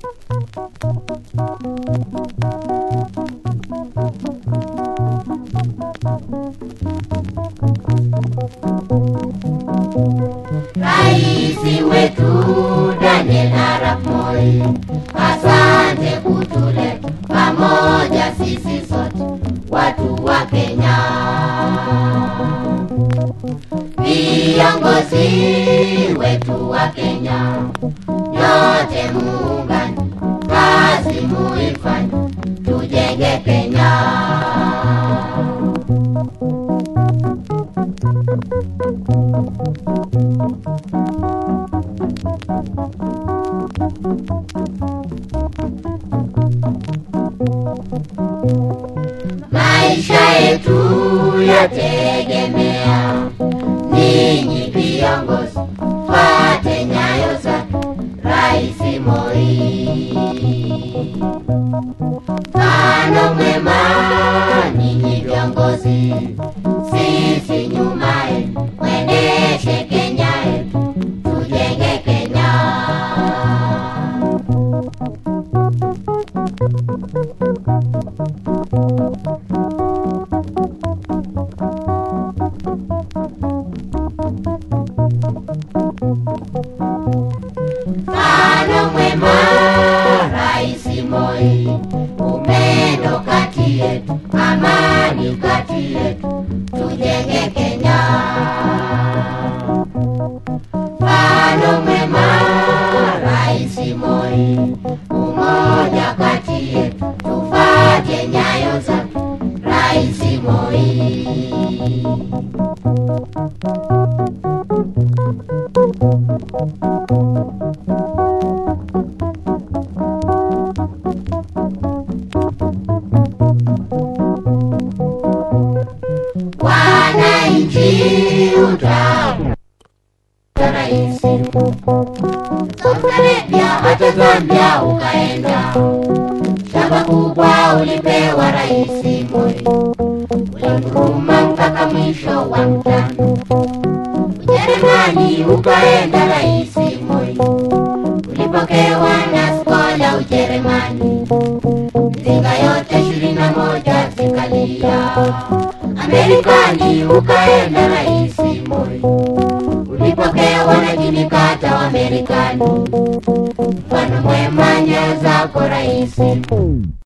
Raisi wetu Daniel Arap Moi, asante kutuleta pamoja sisi sote watu wa Kenya. Viongozi wetu wa Kenya, nyote muungane, kazi muifanye, tujenge Kenya. Maisha yetu yategemea ninyi viongozi, fuate nyayo zake Rais Moi. Mfano mwema ninyi viongozi, sisi nyuma yenu, mwendeshe Kenya yetu, tujenge Kenya. Mfano mwema Rais Moi, upendo kati yetu, amani kati yetu, tujenge Kenya. Mfano mwema Rais Moi, umoja kati yetu, tufate nyayo zake Rais Moi. Wananchi utamu rahisi Saudi Arabia hata Zambia ukaenda, shamba kubwa ulipewa Rais Moi, ulimruma mpaka mwisho wa mtano. Ujerumani ukaenda Rais Moi, ulipokewa na skola Ujerumani, mizinga yote ishirini na moja zikalia. Amerikani ukaenda Rais Moi, ulipokewa na Jimmy Carter wa Amerikani. Mfano mwema nyayo zako Rais